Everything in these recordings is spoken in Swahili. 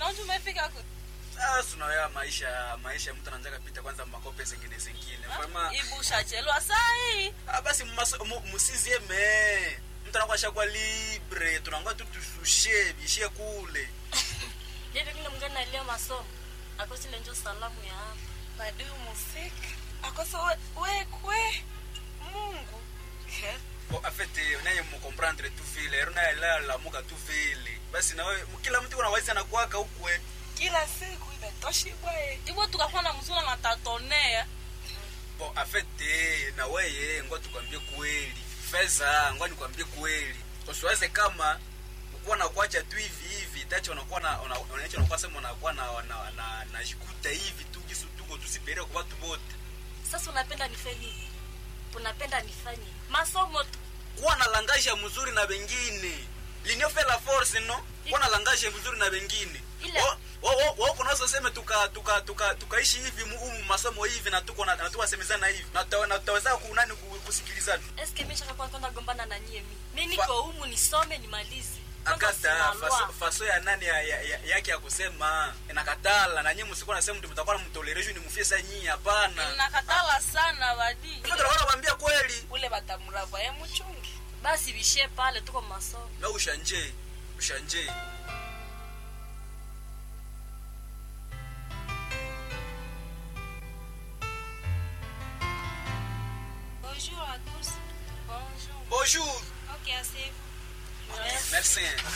naonje umefika ku Sasa unaoya maisha maisha mtu anaanza kupita kwanza makope zingine zingine. Kama ibusha chelwa sai ah basi mmaso- mu- musizie me. Mtu anakuwa shakuwa libre, tunaangoja tu tushushe bishie kule. Yeye kile mgeni alia masomo. Akosile njo salamu ya hapa. madu musika akoso we- wekwe mungu He. Bon, en fait, eh, unaye mkomprendre tu vile, ero naye la la muka tu vile. Basi na wewe kila mtu kuna wazi anakuwaka ukwe. kila siku imetoshibwae ivo tukakuwa na mzula na tatonea Bon, en fait, eh, na wewe ngoja tukwambie kweli. Feza, ngoja nikwambie kweli. Usiwaze kama ukuwa na kuacha tu hivi hivi, tacho unakuwa na una- unacho unakuwa sema unakuwa na na na, na jikuta hivi tu kisu tuko tusipeleke kwa watu wote. Sasa unapenda nifanye nini? Unapenda nifanye nini? masomo tu. Kuwa na langaje mzuri na wengine. Linio fait la force no? Kuwa na langaje mzuri na wengine. Ila- Wa- wa- wa- wa- kuna watu waseme tuka tuka tuka tukaishi hivi mu mu masomo hivi na tuko na na tuwasemezana hivi. Na tuta- na tutaweza kunani ku- kusikilizana. Eske mimi shaka kwanza gombana na nyie mimi. Mimi Fa- niko humu nisome nimalize. Kwanza akata sina faso, lwa. faso ya nani ya, ya, ya, yake ya kusema inakatala na nyinyi msikuwa nasema mtu mtakuwa mtoleration ni mfie sa nyinyi hapana nakatala sana badi Sasa tunakuwa nakwambia kweli ule batamurava ye muchungi Basi bishie pale tuko masomo. na ushanje ushanje Bonjour à tous. Bonjour. bonjour Ok, asseyez-vous. merci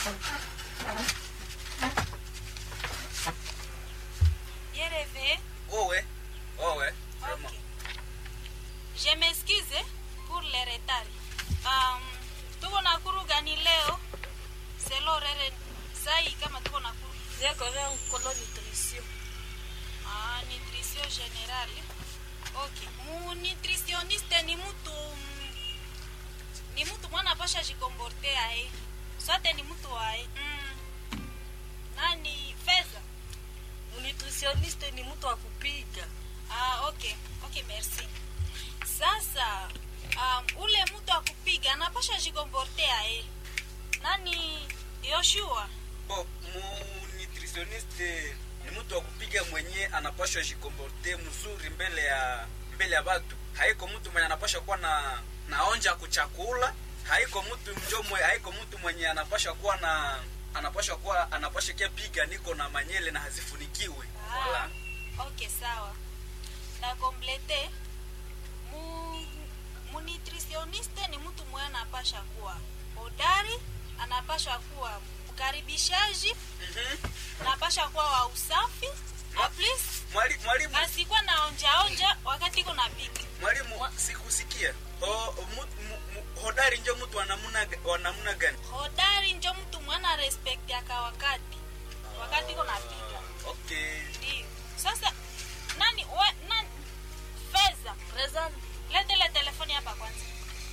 Bien réveillé. wewe wewe vraiment Ok. Je m'excuse pour le retard. Um, tuko na kuru gani leo? Selo rere sai kama tuko na kuru. Zia korea nkolo nutrition. Ah, nutrition générale. Ok. Mu nutritionniste ni mtu mm, ni mtu mwana pasha jikomporte ae. Sote ni mtu ae. Mm. Nani fedha? Nutritioniste ni mtu wa kupiga. Ah, okay. Okay, merci. Sasa um, ule mtu akupiga anapasha jikomportea eh. Nani Yoshua? bo mu nutritionniste ni mtu wa kupiga mwenye anapashwa jikomporte mzuri mbele ya mbele ya watu haiko mtu mwenye anapashwa kuwa na naonja kuchakula haiko mtu njo mwe, haiko mtu mwenye anapashwa kuwa na anapashwa kuwa anapashwa kia piga niko na manyele na hazifunikiwe Ah, Wala. okay, sawa. Na komplete mu, mu nutritioniste ni mtu mwenye anapasha kuwa hodari, anapasha kuwa mkaribishaji, Mhm. anapasha kuwa wa usafi. Ma- At least Mwali- mwalimu asikuwa na onja onja wakati iko na pika. mwalimu sikusikia o, mu, mu, mu, hodari njo mtu wa namna ga- wa namna gani hodari njo mtu mwana respect yaka wakati wakati iko napiga okay ndio sasa nani we, nani fedha Present. lete ile telefoni hapa kwanza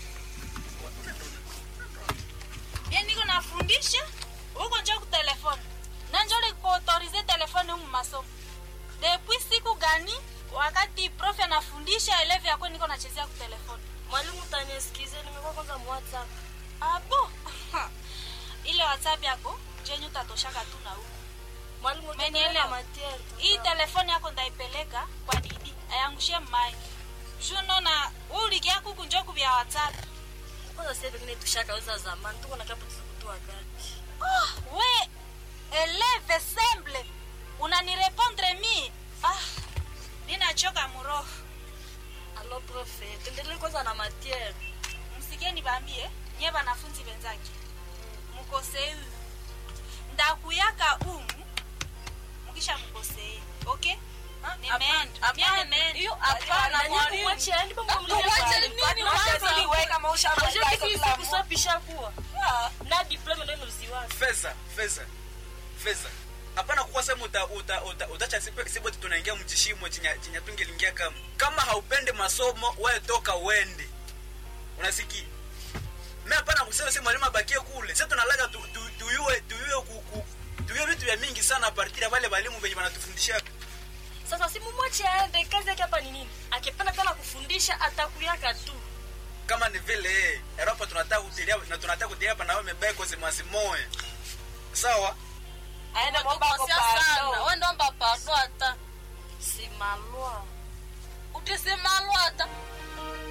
bien niko nafundisha huko njo kutelefoni na njo likuautorize telefoni humu masomo depuis siku gani wakati prof anafundisha elevi yakwe niko nachezea kutelefoni Mwalimu tanisikize nimekuwa kwanza mu WhatsApp. abo ile whatsapp yako jenye utatoshaka tu na huko Mwalimu Umenielewa? tunaelewa matiere. hii telefoni yako ndaipeleka kwa didi ayangushie mmai shuno na ulikia kuku njoku vya whatsapp Kwanza sasa vingine tushakauza zamani. Tuko na kapo tusiku wakati. oh, we eleve semble unanirepondre mi ah, ninachoka muroho Alo prof, tuendelee kwanza na matiere. msikieni bambie nye banafunzi benzake mukosei ndakuyaka umu mukisha mukosei okay nimeenda Mie nimeenda. hiyo hapana mwalimu Mwache aende pamoja na Tuwache mwalimu. nini Wacha kwanza nini? wewe kama ushamaliza Unajua hizo kitu kila hizi mtu? kusopisha kuwa. Ah. Na diploma ndio nuziwa. fedha fedha fedha hapana kuwa sema uta uta uta utacha sipe sibote tunaingia mchishimo chinya chinya tungelingia kama kama haupende masomo wewe toka uende unasikia mimi hapana kusema sema mwalimu abakie kule sasa tunalaga tu, tu, tuyue tuyue ku, ku tuyue vitu vya mingi sana partira wale walimu wenye wanatufundisha Sasa si mumwache aende kazi yake hapa ni nini? Akipenda tena kufundisha atakuyaka tu. kama ni vile Europa tunataka kutilia na tunataka kutilia hapa na wewe mebeko zimwazimoe sawa aende mwomba ako Umetukosea sana pardon. we ndomba pardo hata simalwa utisemalwa hata